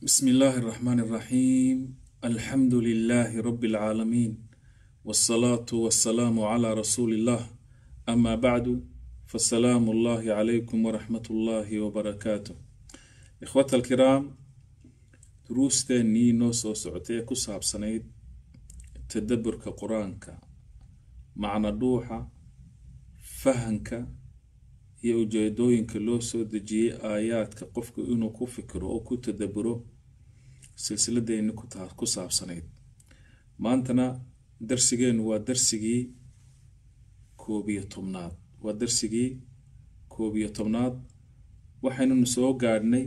بسم الله الرحمن الرحيم الحمد لله رب العالمين والصلاة والسلام على رسول الله أما بعد فالسلام الله عليكم ورحمة الله وبركاته إخوة الكرام دروستeenii noo soo socotay ee ku saabsanayd tadaburka qur-aanka macna dhuuxa fahanka iyo ujeedooyinka loo soo dejiyey aayaadka qofku inuu ku fikiro oo ku tadaburo silsiladeeni ku saabsanayd maantana darsigeenu waa darsigii koob iyo tobnaad waa darsigii koob iyo tobnaad waxaynunu soo gaadhnay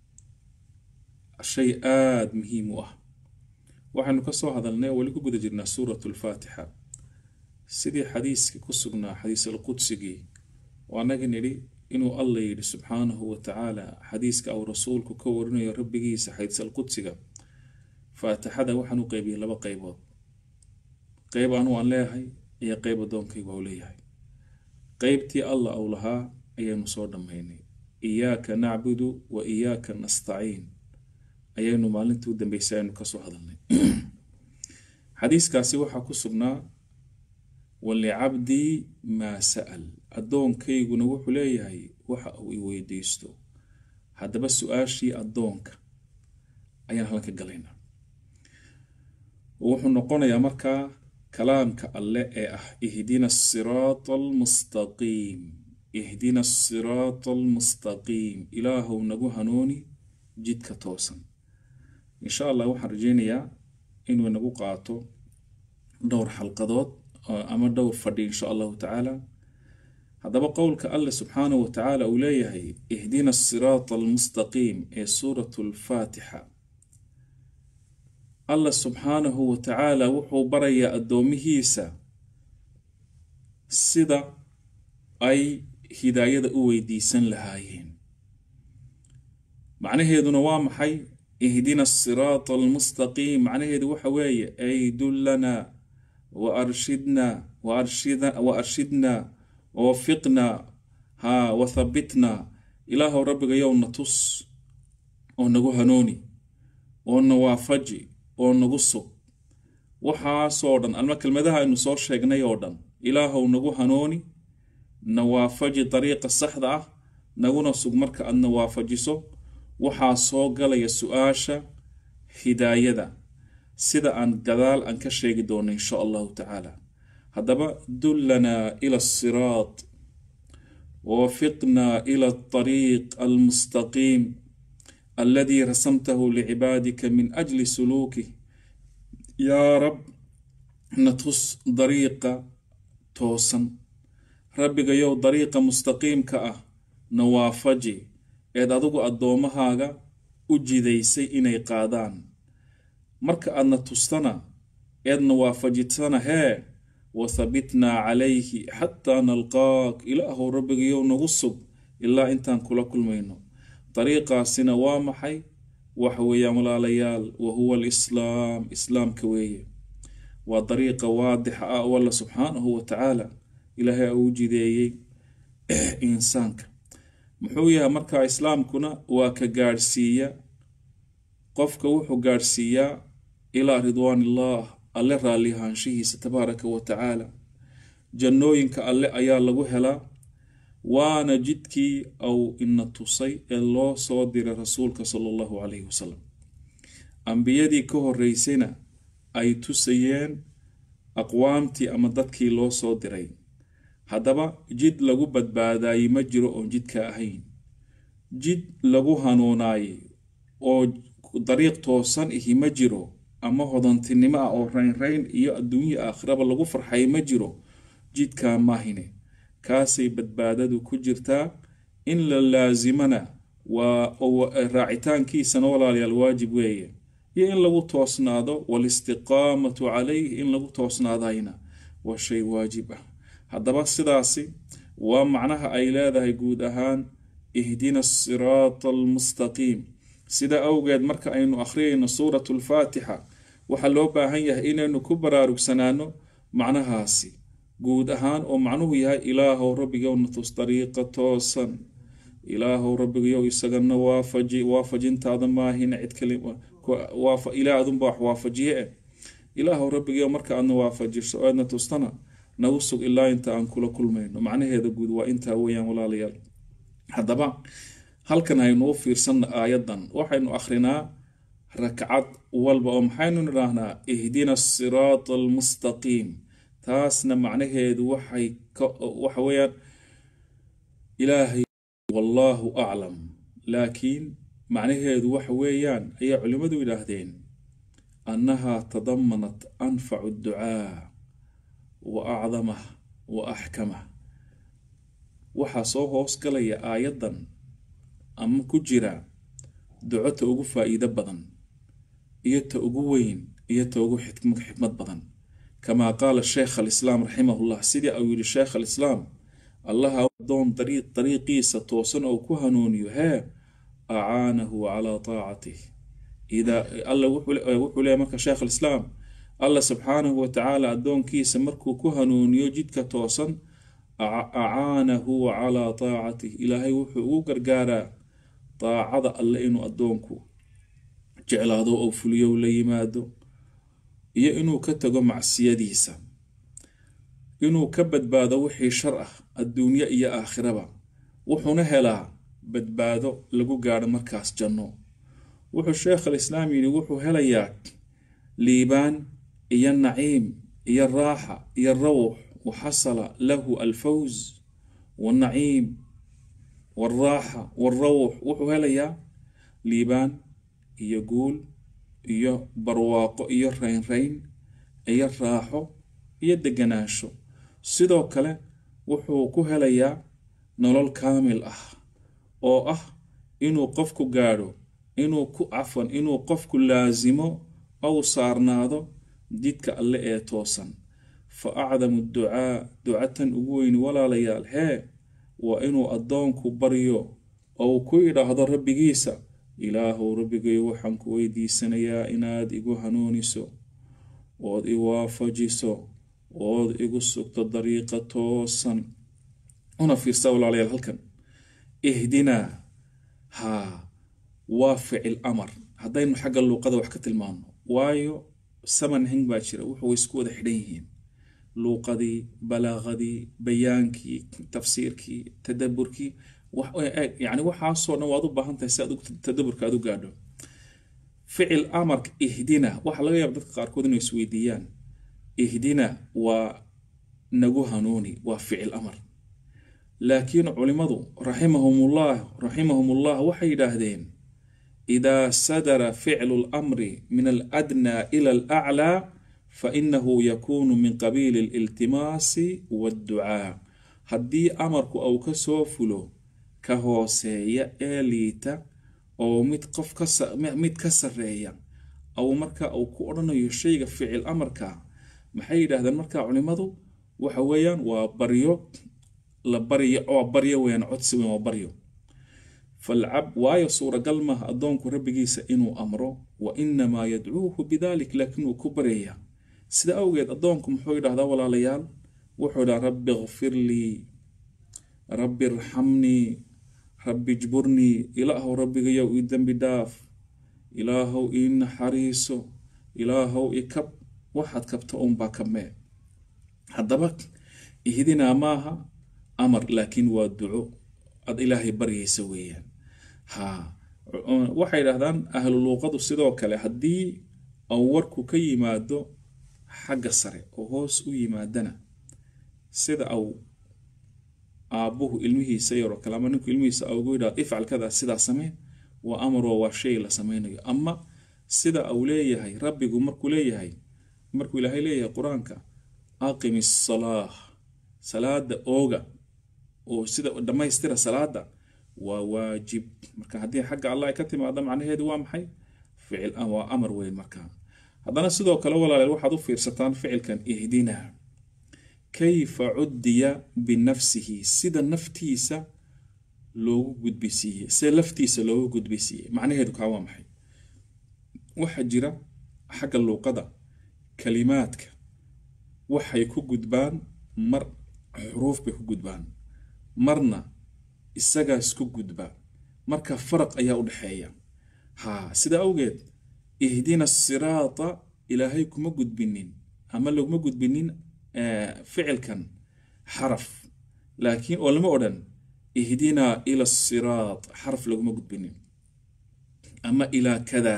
shay aada muhiim u ah waxaynu kasoo hadalnay oo weli ku guda jirnaa suurat lfaatixa sidii xadiiskii ku sugnaa xadiis alqudsigii oo annaga nidhi inuu alla yidhi subxaanahu wa tacaala xadiiska uu rasuulku ka warinayo rabbigiisa xadiis alqudsiga faatixada waxaan u qeybiyey laba qeybood qeyb anu aan leeyahay iyo qeyb addoonkaygu au leeyahay qeybtii alla uu lahaa ayaynu soo dhammaynay iyaaka nacbudu wa iyaaka nastaciin ayaynu maalintii u dambeysay aynu kasoo hadalnay xadiiskaasi waxaa ku sugnaa walicabdii maa sa'al addoonkayguna wuxuu leeyahay waxa uu i weydiisto haddaba su-aashii addoonka ayaan halkan ka galaynaa wuxuu noqonayaa markaa kalaamka alle ee ah ihdina asiraata almustaqiim ihdina asiraata almustaqiim ilaahow nagu hanuuni jidka toosan insha allah waxaan rajeynayaa inuu nagu qaato dhowr xalqadood ama dhowr fadhi insha allahu tacaala haddaba qowlka alle subxaanahu wa tacaala uu leeyahay ihdina asiraata almustaqiim ee suurat lfaatixa alla subxaanahu wa tacaala wuxuu barayaa addoomihiisa sida ay hidaayada u weydiisan lahaayeen macnaheeduna waa maxay ihdina asiraata almustaqiim macnaheedu waxa weeye ay dullana wa arshidna wa arshidna wawafiqna ha wathabitna ilaahow rabbigayow na tus oo nagu hanuuni oo na waafaji oo nagu sug waxaasoo dhan alma kelmadaha aynu soo sheegnay oo dhan ilaahow nagu hanuuni na waafaji dariiqa saxda ah naguna sug marka aadna waafajiso waxaa soo galaya su-aasha hidaayada sida aan gadaal aan ka sheegi doono insha allahu tacaala haddaba dullanaa ila asiraat wawafiqnaa ila alطariiq almustaqiim aladii rasamtahu licibaadika min ajli suluukih yaa rab na tus dariiqa toosan rabbigayow dariiqa mustaqiimka ah na waafaji eed adigu addoommahaaga u jidaysay inay qaadaan marka aadna tustana eedna waafajitana hee wathabitnaa calayhi xataa nalqaak ilaahow rabbigayow nagu sug ilaa intaan kula kulmayno dariiqaasina waa maxay waxa weeyaan walaalayaal wa huwa alislaam islaamka weeye waa dariiqa waadixa ah oo alla subxaanahu wa tacaala ilaahay uu jideeyey insaanka muxuu yahay markaa islaamkuna waa ka gaadhsiiya qofka wuxuu gaadhsiiyaa ilaa ridwaanillaah alle raallihaanshihiisa tabaaraka wa tacaala jannooyinka alle ayaa lagu helaa waana jidkii au ina tusay ee loo soo diray rasuulka sala allahu calayhi wasalam ambiyadii ka horeysayna ay tusayeen aqwaamtii ama dadkii loo soo diray haddaba jid lagu badbaadaayey ma jiro oon jidka ahayn jid lagu hanuunaayey oo dariiq toosan ihi ma jiro ama hodantinimo ah oo raynrayn iyo adduunya aakhiraba lagu farxay ma jiro jidkaa maahine kaasay badbaadadu ku jirtaa in la laasimana waa raacitaankiisana walaalayaal waajib weeye iyo in lagu toosnaado walistiqaamatu calayh in lagu toosnaadayna waa shay waajib ah haddaba sidaasi waa macnaha ay leedahay guud ahaan ihdina asiraata almustaqiim sida awgeed marka aynu akhriyayno suurat lfaatixa waxaa loo baahan yahay inaynu ku baraarugsanaano macnahaasi guud ahaan oo macnuhu yahay ilaahow rabbigowna tus dariiqa toosan ilaahow rabbigayow isagana waafaji waafajintaada maahina cid kale ilaah adunba wax waafajiye eh ilaahow rabbigayow marka aadna waafajiso oo aadna tustana nagu sug ilaa inta aan kula kulmayno macnaheeda guud waa intaa weeyaan walaalayaal haddaba halkan haynu u fiirsanna aayadan waxaynu akhrinaa rakcad walba oo maxaynu nidhaahnaa ihdina asiraata almustaqiim taasna macnaheedu waxay waxa weeyaan ilaahay wallaahu aclam laakiin macnaheedu waxa weeyaan ayaa culimmadu yidhaahdeen annahaa tadamanat anfacu ducaa wa acdamah wa axkamah waxaa soo hoos galaya aayaddan ama ku jira duco ta ugu faa'iido badan iyo ta ugu weyn iyo ta ugu xikmad badan kamaa qaala sheekh alislaam raximahullah sidii uu yidhi sheekh alislaam allaha adoon dariiqiisa toosan oo ku hanuuniyo hee acaanahu calaa taacatih alla wuxuu leeyahy marka sheekh alislaam alla subxaanahu watacaala addoonkiisa markuu ku hanuuniyo jidka toosan acaanahu calaa taacatih ilaahay wuxuu ugu gargaaraa daacada alle inuu addoonku jeclaado oo fuliyo la yimaado iyo inuu ka tago macsiyadiisa inuu ka badbaado wixii shar ah adduunye iyo aakhiraba wuxuuna helaa badbaado lagu gaadho markaas janno wuxuu sheekh alislaam yidhi wuxuu helayaa liibaan iyo naciim iyo raaxa iyo rawx waxasala lahu alfawz wanaciim waalraaxa waalrawx wuxuu helayaa liibaan iyo guul iyo barwaaqo iyo raynrayn iyo raaxo iyo deganaansho sidoo kale wuxuu ku helayaa nolol kaamil ah oo ah inuu qofku gaadho inuu ku cafan inuu qofku laasimo ou saarnaado jidka alle ee toosan fa acdamu ducaa ducatan ugu weyni walaalayaal hee waa inuu addoonku baryo ou ku idhaahdo rabbigiisa ilaahow rabbigayo waxaan ku weydiisanayaa inaad igu hanuuniso ood i waafajiso ood igu sugto dariiqa toosan una fiirsa walaalayaal halkan ihdinaa haa waa ficil amar haddaynu xagga luuqada wax ka tilmaano waayo saman hing baa jira wuxuu isku wada xidhan yihiin luuqadii balaaqadii bayaankii tafsiirkii tadaburkii yani waxaasoo dhan waad u baahan tahay si aad tadaburka aad u gaadho ficil amarka ihdina waxaa laga yaaba dadka qaarkood inay isweydiiyaan ihdina waa nagu hanuuni waa ficil amar laakiin culimadu raximahumullah raximahumullah waxay yidhaahdeen idaa sadara ficlu lamri min aladnaa ila alaclaa fainahu yakunu min qabiili aliltimaasi waadducaa haddii amarku au ka soo fulo ka hooseeya ee liita oo mid qof mid ka sareeya au marka uu ku odhanayo shayga ficil amarka maxay yidhaahdeen marka culimadu waxa weeyaan waa baryo la baryo oo baryo weyaan codsi weyn waa baryo falcab waayo suuragal maaha addoonku rabbigiisa inuu amro wa inamaa yadcuuhu bidalik laakiin uu ku baryaya sida awgeed addoonku muxuu yidhahdaa walaalayaal wuxuu yidhaha rabbi kfir lii rabbi irxamnii rabbi jburnii ilaahow rabbigayow ii dembi dhaaf ilaahow ii naxariiso ilaahow i kab waxaad kabta unbaa kabmee haddaba ihdinaa maaha amar laakiin waa duco ad ilaahay baryaysa weeyaan ha waxay yidhahdaan ahlu luuqadu sidoo kale haddii au warku ka yimaado xagga sare oo hoos u yimaadana sida au aabbuhu ilmihiisa yaroo kale ama ninku ilmihiisa ugu yidhahdo ifcal kada sidaa samee waa amaroo waa shay la sameynayo ama sida au leeyahay rabbigu markuu leeyahay markuu ilaahay leeyahay qur-aanka aqimi asalaah salaada ooga oo sida dhammaystira salaada waa waajib marka haddii xagga allah ay ka timaado macnaheedu waa maxay ficil waa amar weyn marka haddana sidoo kale walaaleel waxaad u fiirsataan ficilkan ihdina kayfa cuddiya binafsihi sida naftiisa loogu gudbisiiyey sida laftiisa loogu gudbisiiyey macnaheedu kaa waa maxay waxaa jira xagga luuqada kalimaadka waxay ku gudbaan mar xuruuf bay ku gudbaan marna isagaa isku gudba marka faraq ayaa u dhexeeya ha sida awgeed ihdina siraata ilaahay kuma gudbinin ama laguma gudbinin ficilkan xaraf laakiin oo lama odhan ihdinaa ila siraat xaraf laguma gudbinin ama ilaa kada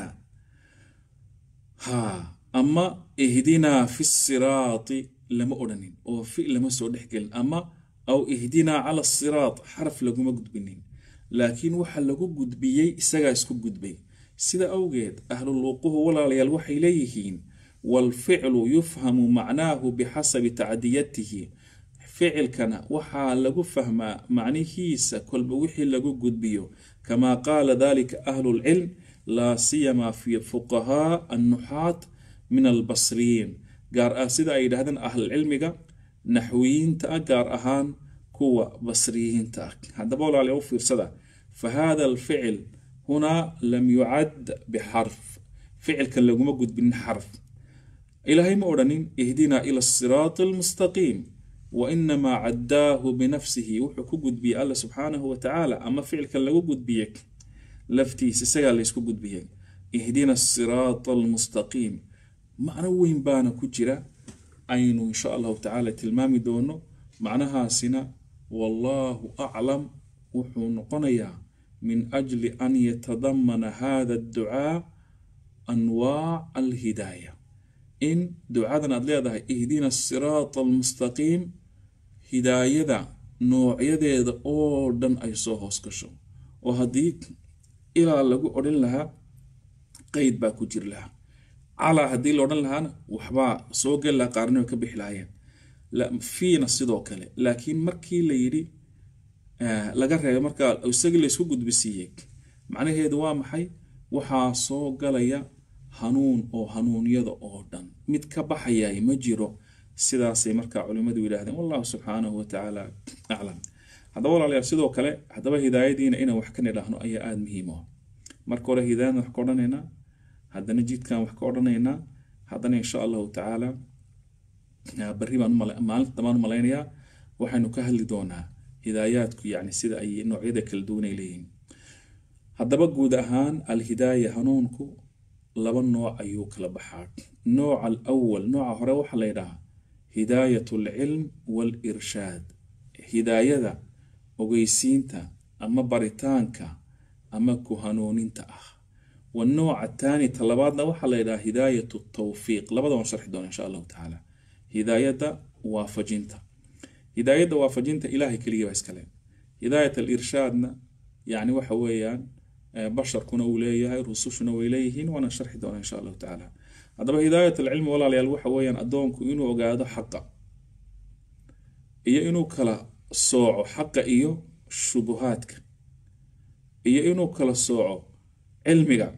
ha ama ihdinaa fi siraati lama odhanin oo fi lama soo dhexgelin ama aw ihdinaa cala siraat xaraf laguma gudbinin laakiin waxa lagu gudbiyey isagaa isku gudbay sida awgeed ahluluuquhu walaalayaal waxay leeyihiin waalficlu yufhamu macnaahu bixasabi tacdiyatihi ficilkana waxaa lagu fahmaa macnihiisa kolba wixii lagu gudbiyo kamaa qaala dalika ahlu lcilm laa siyamaa fi fuqahaa annuxaat min albasriyiin gaar ah sida ay yidhahdeen ahlulcilmiga naxwiyiinta ah gaar ahaan kuwa basriyiinta ah haddaba walaalayaal u fiirsada fa hada alficil hunaa lam yucad bixarf ficilkan laguma gudbinin xarf ilaahay ma odhanin ihdinaa ila asiraati almustaqiim wainamaa caddaahu binafsihi wuxuu ku gudbiyey alla subxaanahu watacaala ama ficilkan lagu gudbiyey laftiisa isagaa laysku gudbiyey ihdina asiraata almustaqiim macno weyn baana ku jira aynu insha allahu tacaala tilmaami doono macnahaasina wallaahu aclam wuxuu noqonayaa min ajli an yatadamana hada adducaa anwaac alhidaaya in ducadan aad leedahay ihdina asiraata almustaqiim hidaayada noocyadeeda oo dhan ay soo hoos gasho oo haddii ilaa lagu odhan lahaa qeyd baa ku jiri lahaa calaa haddii la odhan lahaana waxbaa soo geli lahaa qaarnimo ka bixi lahaayeen fiina sidoo kale laakiin markii la yidhi laga reebay markaa isagii laysku gudbisiiyey macnaheedu waa maxay waxaa soo galaya hanuun oo hanuunyada oo dhan mid ka baxayay ma jiro sidaasay markaa culimmadu yidhaahdeen wallahu subxaanahu watacaala aclam haddaba walaalayaal sidoo kale haddaba hidaayadiina inaan wax ka nidhaahno ayaa aada muhiim ah marka hore hidaayadan wax ka odhanaynaa haddana jidkan wax ka odhanaynaa haddana insha allahu tacaala barri baan maalinta dambaan u malaynayaa waxaynu ka hadli doonaa hidaayaadku yacni sida ay noocyada kala duwanay leeyihiin haddaba guud ahaan alhidaaya hanuunku laba nooc ayuu kala baxaa nooca alawal nooca hore waxaa la yidhahaa hidaayat alcilm waalirshaad hidaayada ogeysiinta ama baritaanka ama ku hanuuninta ah wanooca taani talabaadna waxaa la yidhaha hidaayat tawfiiq labada waan sharxi doona insha allahu tacaala hidaayadda waafajinta hidaayadda waafajinta ilaahay keliya baa iskale hidaayat alirshaadna yacni waxa weeyaan basharkuna uu leeyahay rusushuna way leeyihiin waana sharxi doona insha allahu tacaala haddaba hidaayat alcilmi walaalayaal waxa weeyaan addoonku inuu ogaado xaqa iyo inuu kala sooco xaqa iyo shubuhaadka iyo inuu kala sooco cilmiga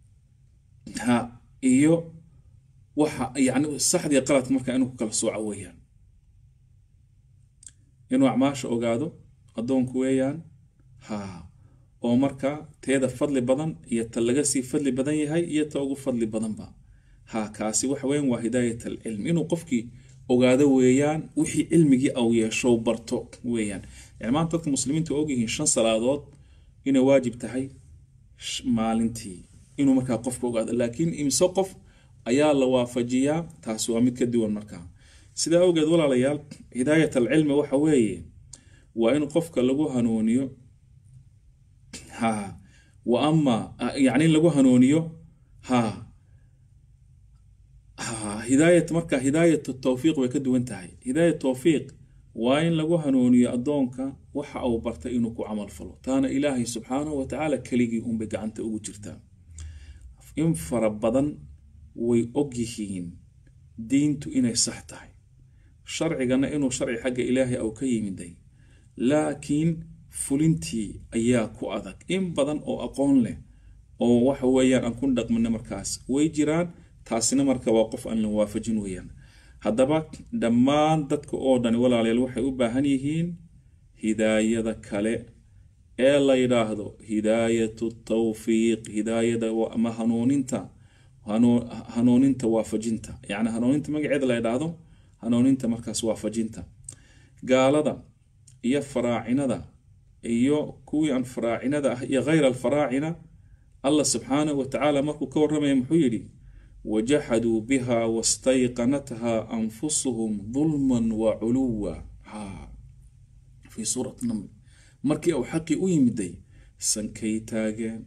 ha iyo waxa yani saxdii qaladka markaa inuu ku kala sooco weeyaan inuu acmaasha ogaado addoonku weeyaan ha oo markaa teeda fadli badan iyo ta laga sii fadli badan yahay iyo ta ugu fadli badanba ha kaasi waxa weyan waa hidaayat alcilm inuu qofkii ogaado weeyaan wixii cilmigii au yeesho barto weeyaan yani maanta dadka muslimiinta waa ogyihiin shan salaadood inay waajib tahay maalintii inuu markaa qofka ogaado laakiin imse qof ayaa la waafajiyaa taasi waa mid ka duwan markaa sidaa awgeed walaalayaal hidaayat alcilmi waxa weeye waa in qofka lagu hanuuniyo ha wa ama yani in lagu hanuuniyo ha ha hidaayat marka hidaayat tawfiiq way ka duwan tahay hidaayat tawfiiq waa in lagu hanuuniyo addoonka waxa uu bartay inuu ku camal falo taana ilaahay subxaanahu watacaala keligii unbay gacanta ugu jirtaa in fara badan way og yihiin diintu inay sax tahay sharcigana inuu sharci xagga ilaahay au ka yimiday laakiin fulintii ayaa ku adag in badan oo aqoon leh oo waxa weeyaan aan ku dhaqmina markaas way jiraan taasina marka waa qof aan la waafajin weeyaan haddaba dhammaan dadka oo dhani walaalayaal waxay u baahan yihiin hidaayada kale ee la yidhaahdo hidaayatu tawfiiq hidaayada ama hanuuninta hanuuninta waafajinta yacni hanuuninta magaceeda la yidhaahdo hanuuninta markaas waafajinta gaalada iyo faraacinada iyo kuwii aan faraacinada ah iyo khayra alfaraacina allah subxaanahu wa tacaala markuu ka warramaya muxuu yidhi wajaxaduu biha wastayqanatha anfusuhum dulman wa culuwa fii suurati naml markii uu xaqii u yimiday sankay taageen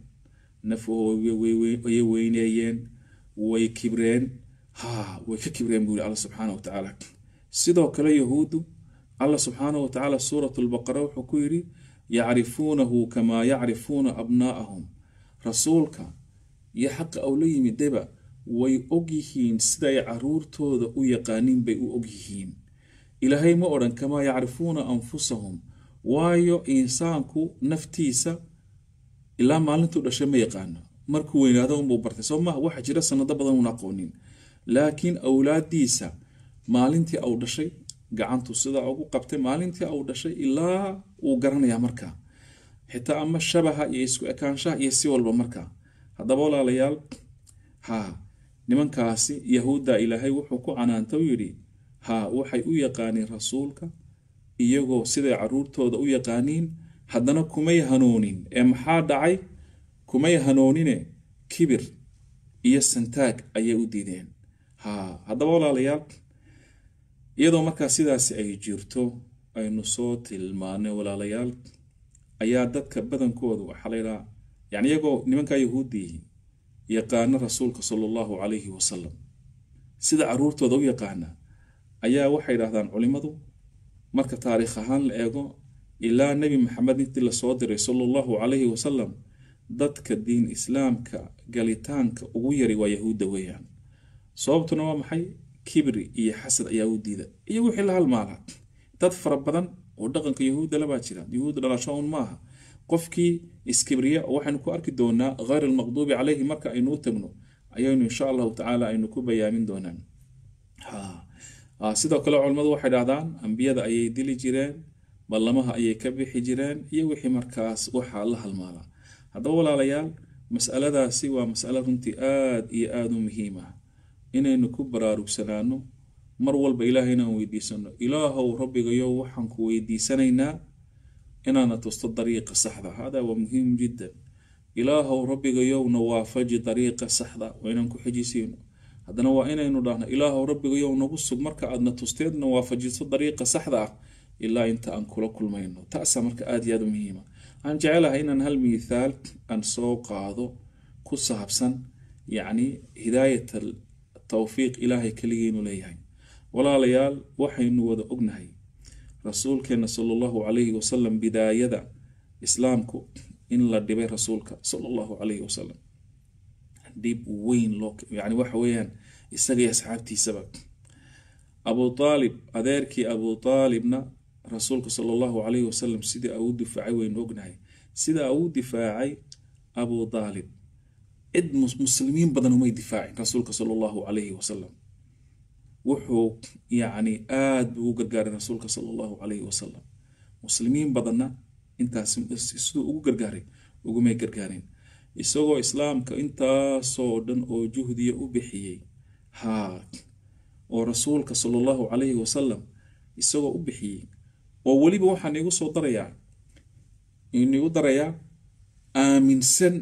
nafayay weyneeyeen way kibreen ha way ka kibreen buu yihi alla subxaana wa tacaala sidoo kale yahuuddu allah subxaana wa tacaala suurat lbaqara wuxuu ku yidhi yacrifuunahu kamaa yacrifuuna abnaa'ahum rasuulka iyo xaqa ou la yimidaba way ogyihiin siday caruurtooda u yaqaaniin bay u ogyihiin ilaahay ma odhan kamaa yacrifuuna anfusahum waayo insaanku naftiisa ilaa maalintuu dhashay ma yaqaano markuu weynaado unbuu bartay soo maha waxa jira sanado badan uun aqoonin laakiin awlaadiisa maalintii au dhashay gacantu sidaa ugu qabtay maalintii au dhashay ilaa uu garanayaa markaa xitaa ama shabaha iyo isku ekaanshaha iyo si walba markaa haddaba walaalayaal ha nimankaasi yahuudda ilaahay wuxuu ku canaanta u yidhi ha waxay u yaqaaniin rasuulka iyagoo siday caruurtooda u yaqaaniin haddana kumay hanoonin ee maxaa dhacay kumay hanoonine kibir iyo santaag ayay u diideen ha haddaba walaalayaal iyadoo markaa sidaasi ay jirto aynu soo tilmaanay walaalayaal ayaa dadka badankoodu waxaa laydhaha yani iyagoo nimankaa yahuuddii yaqaana rasuulka sala allahu calayhi wasalam sida caruurtooda u yaqaana ayaa waxay dhahdaan culimmadu marka taariikh ahaan la eego ilaa nebi maxamed intii lasoo diray sala allahu calayhi wasalam dadka diin islaamka galitaanka ugu yari waa yahuudda weeyaan sababtuna waa maxay kibri iyo xasad ayaa u diida iyo wixii la halmaala dad fara badan oo dhaqanka yahuudda labaa jira yahuudda dhalasho un maaha qofkii iskibriya waxaynu ku arki doonaa khayr almaqduubi calayhi marka aynu u tagno ayaynu insha allahu tacaala aynu ku bayaamin doonaan sidoo kale culimmadu waxay dhahdaan ambiyada ayay dili jireen ballamaha ayay ka bixi jireen iyo wixii markaas waxaa la halmaala haddaba walaalayaal masaladaasi waa masalo runtii aada iyo aada u muhiim ah inaynu ku baraarugsanaano mar walba ilaahay inaan weydiisano ilaahow rabbigayo waxaan ku weydiisanaynaa inaana tusto dariiqa saxda hada waa muhiim jiddan ilaahow rabbigayowna waafaji dariiqa saxda waa inaan ku xejisiino haddana waa inaynu dhahno ilaahow rabbigayow nagu sug marka aadna tusteedna waafajiso dariiqa saxda ah ilaa inta aan kula kulmayno taasaa marka aada iyo aada u muhiima waxaan jecelahay inaan hal mithaal aan soo qaado ku saabsan yacni hidaayat tawfiiq ilaahay keligiinu leeyahay walaalayaal waxaynu wada ognahay rasuulkeena sala allahu calayhi wasalam bidaayada islaamku in la dhibay rasuulka sala allahu calayhi wasalam dhib weyn loo yani waxa weeyaan isaga iyo asxaabtiisaba abu aalib adeerkii abu aalibna rasuulka sala allahu calayhi wasalam sidii uu difaacay waynu ognahay sida uu difaacay abu aalib cid muslimiin badan umay difaacin rasuulka sala allahu calayhi wasalam wuxuu yacni aada buu ugu gargaaray rasuulka sala allahu calayhi wasalam muslimiin badanna intaas siduu ugu gargaaray ugumay gargaarin isagoo islaamka intaasoo dhan oo juhdiya u bixiyey haa oo rasuulka sala allahu calayhi wasalam isagoo u bixiyey oo weliba waxaan igu soo darayaa inigu darayaa aaminsan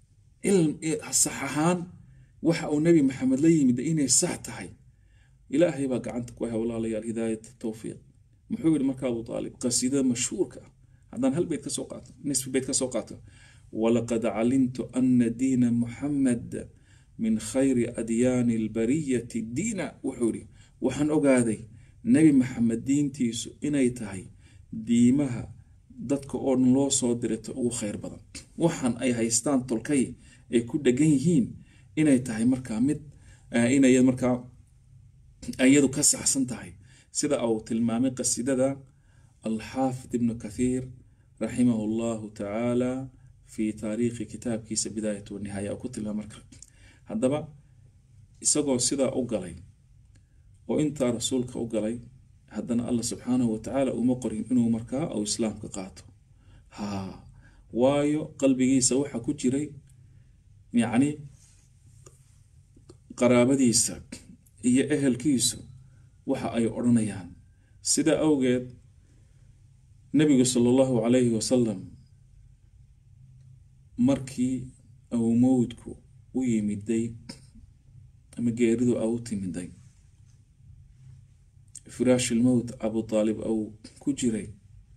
sax ahaan waxa uu nebi maxamed la yimid inay sax tahay ilaahay baa gacanta ku haya walaalayaal hidaayat tawfiiq muxuu yihi marka abu aalib qasiidada mashhuurka ah haddaan hal beyt kasoo qaato nisfi beyt kasoo qaato walaqad calimtu ana diina muxamed min khayri adyaani albariyati diina wuxuu yihi waxaan ogaaday nebi maxamed diintiisu inay tahay diimaha dadka oo dhan loo soo dirata ugu khayr badan waxaan ay haystaan tolkay ay ku dhegan yihiin inay tahay markaa mid inay markaa iyadu ka saxsan tahay sida uu tilmaamay qasiidada alxaafid ibnu kathiir raximahu llahu tacaala fi taariikhi kitaabkiisa bidaayat wanihaaya uu ku tilmaamay marka haddaba isagoo sidaa u galay oo intaa rasuulka u galay haddana allah subxaanahu watacaala uma qorin inuu markaa uu islaamka qaato ha waayo qalbigiisa waxa ku jiray yacni qaraabadiisa iyo ehelkiisu waxa ay odhanayaan sida awgeed nabigu sala allahu calayhi wasalam markii uu mowdku u yimiday ama geeridu a u timiday firaashilmowt abu taalib au ku jiray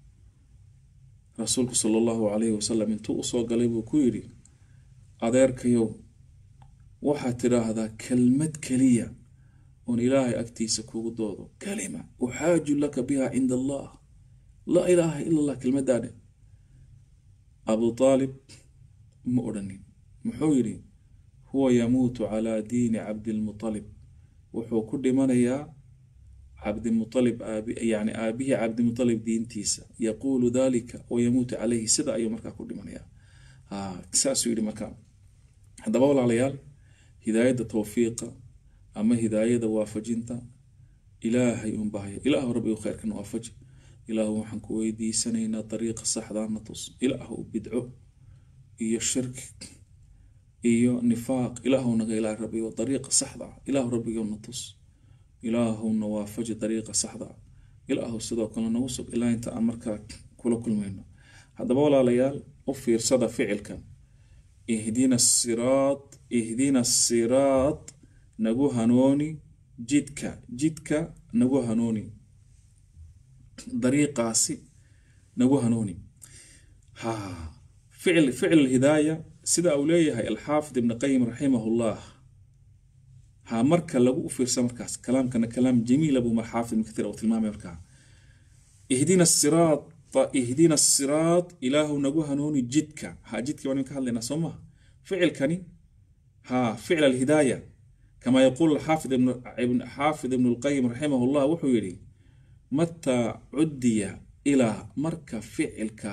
rasuulku sala allahu calayhi wasalam intuu usoo galay buu ku yidhi adeerkayow waxaad tidhaahdaa kelmad keliya oon ilaahay agtiisa kugu doodo kalima uxaaju laka biha cinda allah laa ilaaha ila allah kelmadaadhe abu aalib ma odhanin muxuu yidhi huwa yamuutu calaa diini cabdilmutalib wuxuu ku dhimanayaa cabdimualib yani aabihii cabdimualib diintiisa yaquulu dalika wayamuutu calayhi sida ayuu markaa ku dhimanayaa saasuu yidhi markaa haddaba walaalayaal hidaayadda towfiiqa ama hidaayada waafajinta ilaahay un bahaya ilaahu rabbi kheyrkan waafaji ilaahu waxaan ku weydiisanaynaa dariiqa saxdaana tus ilaahu bidco iyo shirki iyo nifaaq ilaahu naga ilaah rabbigo dariiqa saxda ah ilaahu rabbigowna tus ilaahuna waafaji dariiqa saxda ah ilaahu sidoo kale nagu sug ilaa inta aan markaa kula kulmayno haddaba walaalayaal u fiirsada ficilkan ihdina siraad ihdina siraad nagu hanooni jidka jidka nagu hanooni dariiqaasi nagu hanooni ha ficil ficil hidaaya sida uu leeyahay alxaafid ibn qayim raximahullah ha marka lagu u fiirsa markaas kalaamkana kalaam jamiila buu xaafid ibn kathir uu tilmaamay markaa ihdina siraad ihdina siraad ilaahu nagu hanuuni jidka ha jidka waan ka hadlaynaa soo maha ficilkani ha ficil alhidaaya kama yaquul xaafid ibn xaafid ibn lqayim raximah llah wuxuu yidhi mataa cudiya ilaa marka ficilka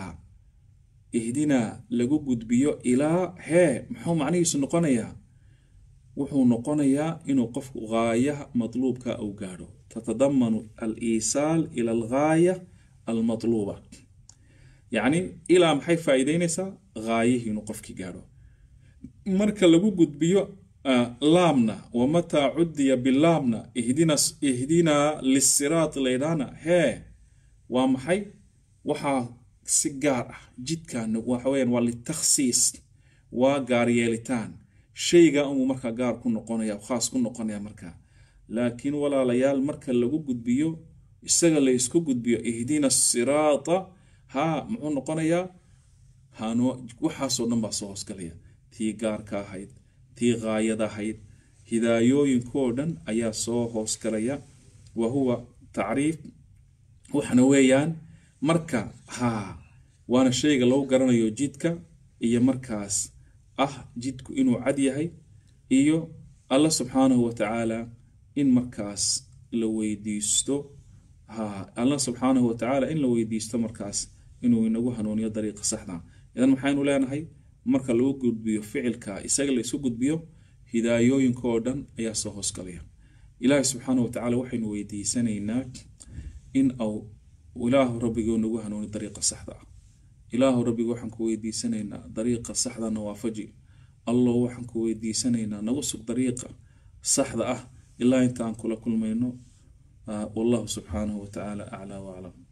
ihdinaa lagu gudbiyo ilaa hee muxuu macnihiisu noqonayaa wuxuu noqonayaa inuu qofku gaayaha matluubka uu gaadho tatadamanu aliisaal ila algaaya almatluuba yacni ilaa maxay faa'iideynaysaa gaayihii inuu qofkii gaadho marka lagu gudbiyo laamna wamataa cudiya bilaamna ihdina ihdinaa lisiraat laydhaana hee waa maxay waxaa si gaar ah jidkan waxaweyaan waa litakhsiis waa gaaryeelitaan shayga unbuu markaa gaar ku noqonaya khaas ku noqonaya markaa laakiin walaalayaal marka lagu gudbiyo isaga la isku gudbiyo ihdina siraata ha muxuu noqonayaa hano waxaasoo dhan baa soo hoosgalaya tii gaarka ahayd tii gaayada ahayd hidaayooyinkoo dhan ayaa soo hoosgalaya wa huwa tacriif waxna weeyaan marka haa waana shayga lagu garanayo jidka iyo markaas ah jidku inuu cad yahay iyo alla subxaanahu watacaala in markaas la weydiisto ha alla subxaanahu watacaala in la weydiisto markaas inuu inagu hanuuniyo dariiqa saxda idan maxaynu leenahay marka lagu gudbiyo ficilka isaga la isu gudbiyo hidaayooyinka oo dhan ayaa soo hoosgalaya ilaahay subxaanahu watacaala waxaynu weydiisanaynaa in au ilaahu rabbigoo nagu hanuuni dariiqa saxda ah ilaahu rabbiga waxaan ku weydiisanaynaa dariiqa saxdana waafaji allow waxaan ku weydiisanaynaa nagu sug dariiqa saxda ah ilaa inta aan kula kulmayno wallahu subxaanahu watacaala aclaa waclam